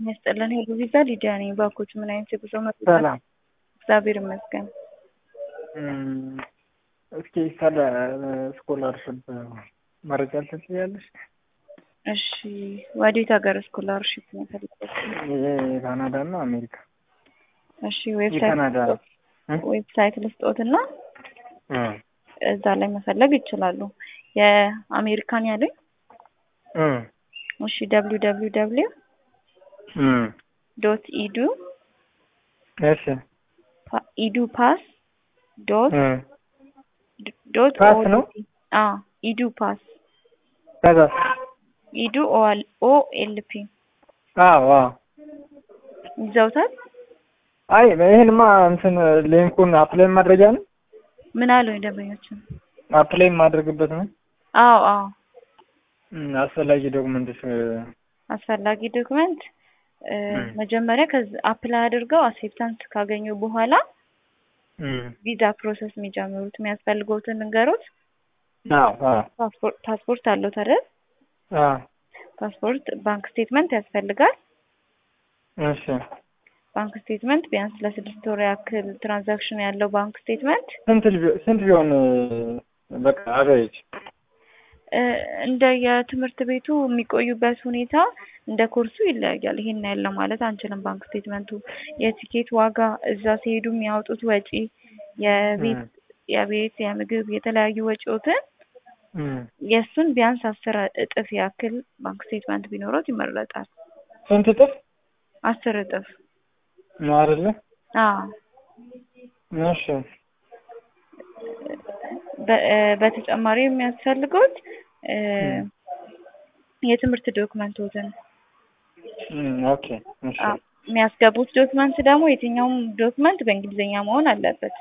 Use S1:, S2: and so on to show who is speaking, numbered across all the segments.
S1: የሚያስጠላን ሄሎ ቪዛ ሊዲያ ነኝ። ባኮች ምን አይነት የጉዞ መረጃ?
S2: ሰላም።
S1: እግዚአብሔር ይመስገን።
S2: እስኪ ስለ ስኮላርሽፕ መረጃ ትችያለሽ?
S1: እሺ ወዴት ሀገር ስኮላርሽፕ ነው የፈለጉት?
S2: የካናዳ እና አሜሪካ።
S1: እሺ
S2: የካናዳ
S1: ዌብሳይት ልስጦትና እዛ ላይ መፈለግ ይችላሉ። የአሜሪካን ያለኝ እሺ ደብሊው ደብሊው ደብሊው ዶት ኢዱ
S2: እሺ
S1: ኢዱ ፓስ ዶት ዶት
S2: ፓስ ነው?
S1: አ ኢዱ ፓስ
S2: ከዛ
S1: ኢዱ ኦ ኤል ፒ
S2: አዎ አዎ
S1: ይዘውታል።
S2: አይ ይሄንማ እንትን ሊንኩን አፕላይ ማድረጊያ ነው።
S1: ምን አለው ደንበኞችን?
S2: አፕላይ ማድረግበት ነው።
S1: አዎ አዎ
S2: እም፣ አስፈላጊ ዶክመንትስ
S1: አስፈላጊ ዶክመንት መጀመሪያ ከዚ አፕላይ አድርገው አክሴፕታንስ ካገኙ በኋላ ቪዛ ፕሮሰስ የሚጀምሩት የሚያስፈልገውትን ንገሩት።
S2: አዎ አዎ
S1: ፓስፖርት ፓስፖርት አለው አይደል?
S2: አዎ
S1: ፓስፖርት፣ ባንክ ስቴትመንት ያስፈልጋል።
S2: እሺ
S1: ባንክ ስቴትመንት ቢያንስ ለስድስት ወር ያክል ትራንዛክሽን ያለው ባንክ ስቴትመንት
S2: ስንት ቢ- ስንት ቢሆን በቃ አቨሬጅ
S1: እንደ የትምህርት ቤቱ የሚቆዩበት ሁኔታ እንደ ኮርሱ ይለያያል። ይሄን ያለ ማለት አንችልም። ባንክ ስቴትመንቱ የቲኬት ዋጋ፣ እዛ ሲሄዱ የሚያወጡት ወጪ፣ የቤት የቤት የምግብ የተለያዩ ወጪዎትን የእሱን ቢያንስ አስር እጥፍ ያክል ባንክ ስቴትመንት ቢኖረት ይመረጣል።
S2: ስንት እጥፍ
S1: አስር እጥፍ
S2: ነው አይደለ?
S1: አዎ።
S2: እሺ
S1: በ- በተጨማሪ የሚያስፈልጉት የትምህርት ዶክመንቶትን
S2: እም፣ ኦኬ እሺ
S1: አዎ፣ የሚያስገቡት ዶክመንት ደግሞ የትኛውም ዶክመንት በእንግሊዝኛ መሆን አለበት።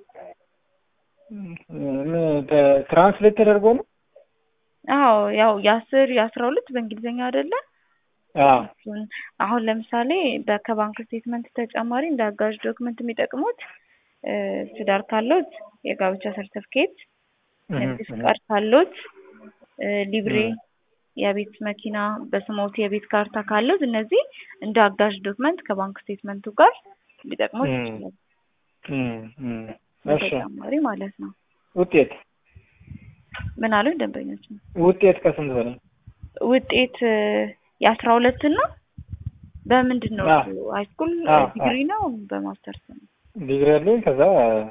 S2: ትራንስሌት ተደርጎ ነው?
S1: አዎ ያው የአስር የአስራ ሁለት በእንግሊዝኛ አይደለ?
S2: አዎ
S1: እሱን አሁን ለምሳሌ በ- ከባንክ ስቴትመንት ተጨማሪ እንደ አጋዥ ዶክመንት የሚጠቅሙት እ፣ ትዳር ካሎት የጋብቻ ሰርተፍኬት፣ ንግድ ፍቃድ ካሎት እ፣ ሊብሬ፣ የቤት መኪና በስሞት የቤት ካርታ ካሎት እነዚህ እንደ አጋዥ ዶክመንት ከባንክ ስቴትመንቱ ጋር ሊጠቅሙት
S2: እ።
S1: ይችላል።
S2: እም፣ እም፣ እሺ
S1: በተጨማሪ ማለት ነው።
S2: ውጤት
S1: ምን አሉኝ ደንበኞች?
S2: ውጤት ከስንት በላይ
S1: ውጤት እ፣ የአስራ ሁለት እና በምንድን ነው
S2: አዎ።
S1: እሱ? ሃይስኩል
S2: አዎ፣
S1: ዲግሪ ነው በማስተርስ ነው?
S2: ዲግሪ ያለኝ ከዛ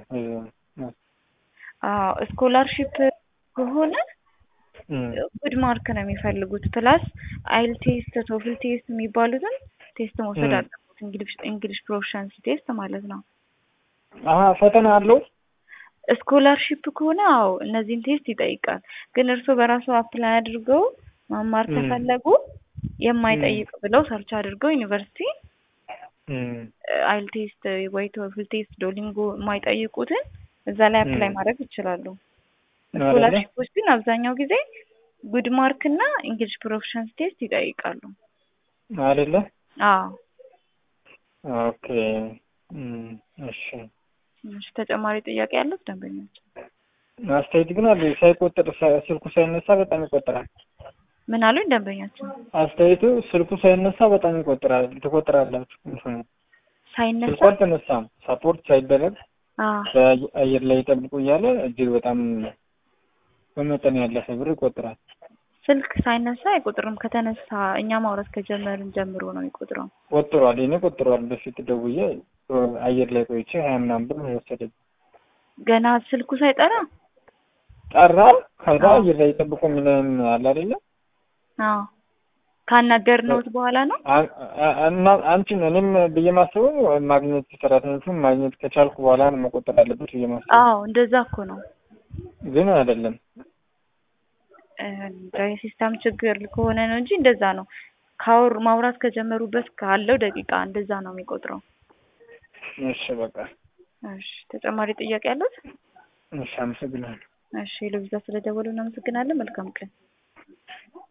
S1: አዎ ስኮላርሺፕ ከሆነ
S2: እም፣
S1: ጉድ ማርክ ነው የሚፈልጉት። ፕላስ አይል ቴስት፣ ቶፍል ቴስት የሚባሉትን ቴስት መውሰድ
S2: ም።
S1: አለበት። እንግሊሽ እንግሊሽ ፕሮፊሻንሲ ቴስት ማለት ነው።
S2: አሀ ፈተና አለው።
S1: ስኮላርሺፕ ከሆነ አዎ እነዚህን ቴስት ይጠይቃል። ግን እርስዎ በራሱ አፕላይ አድርገው መማር
S2: ም።
S1: ከፈለጉ የማይጠይቅ ብለው ሰርች አድርገው ዩኒቨርሲቲ
S2: እም፣
S1: አይል ቴስት ወይ ቶፍል ቴስት፣ ዶሊንጎ የማይጠይቁትን እዛ ላይ አፕላይ
S2: ም።
S1: ማድረግ ይችላሉ።
S2: አይደለ?
S1: ስኮላርሺፖች ግን አብዛኛው ጊዜ ጉድ ማርክ እና እንግሊሽ ፕሮፊሻንስ ቴስት ይጠይቃሉ።
S2: አይደለ?
S1: አዎ
S2: ኦኬ እም፣ እሺ
S1: እሺ፣ ተጨማሪ ጥያቄ ያሉት ደንበኞች?
S2: አስተያየት ግን አለ ሳይቆጥር ሳ- ስልኩ ሳይነሳ በጣም ይቆጥራል።
S1: ምን አሉኝ ደንበኛችን?
S2: አስተያየቱ ስልኩ ሳይነሳ በጣም ይቆጥራል ትቆጥራላችሁ። እንትኑ
S1: ሳይነሳ
S2: ስልኩ አልተነሳም ሳፖርት ሳይደረግ
S1: አዎ
S2: በአየር ላይ ይጠብቁ እያለ እጅግ በጣም በመጠን ያለፈ ብር ይቆጥራል።
S1: ስልክ ሳይነሳ አይቆጥርም። ከተነሳ እኛ ማውራት ከጀመርን ጀምሮ ነው የሚቆጥረው።
S2: ቆጥሯል። እኔ ቆጥሯል። በፊት ደውዬ አየር ላይ ቆይቼ ሀያ ምናምን ብር ነው የወሰደኝ።
S1: ገና ስልኩ ሳይጠራ
S2: ጠራ። ከዛ
S1: አዎ።
S2: አየር ላይ ይጠብቁ የሚለን አለ አይደለ?
S1: አዎ ካናገርነውት በኋላ ነው።
S2: አ- አ- እና አንቺን እኔም ብዬ ማስበው ማግኘት ሰራተኞቹን ማግኘት ከቻልኩ በኋላ ነው መቆጠር አለበት ብዬ ማስበው፣
S1: አዎ እንደዛ እኮ ነው።
S2: ግን አይደለም።
S1: እ፣ የሲስተም ችግር ከሆነ ነው እንጂ እንደዛ ነው። ካወር ማውራት ከጀመሩበት ካለው ደቂቃ እንደዛ ነው የሚቆጥረው።
S2: እሺ በቃ
S1: እሺ ተጨማሪ ጥያቄ ያሉት?
S2: እሺ፣ አመሰግናለሁ።
S1: እሺ ለቪዛ ስለደወሉ እናመሰግናለን። መልካም ቀን።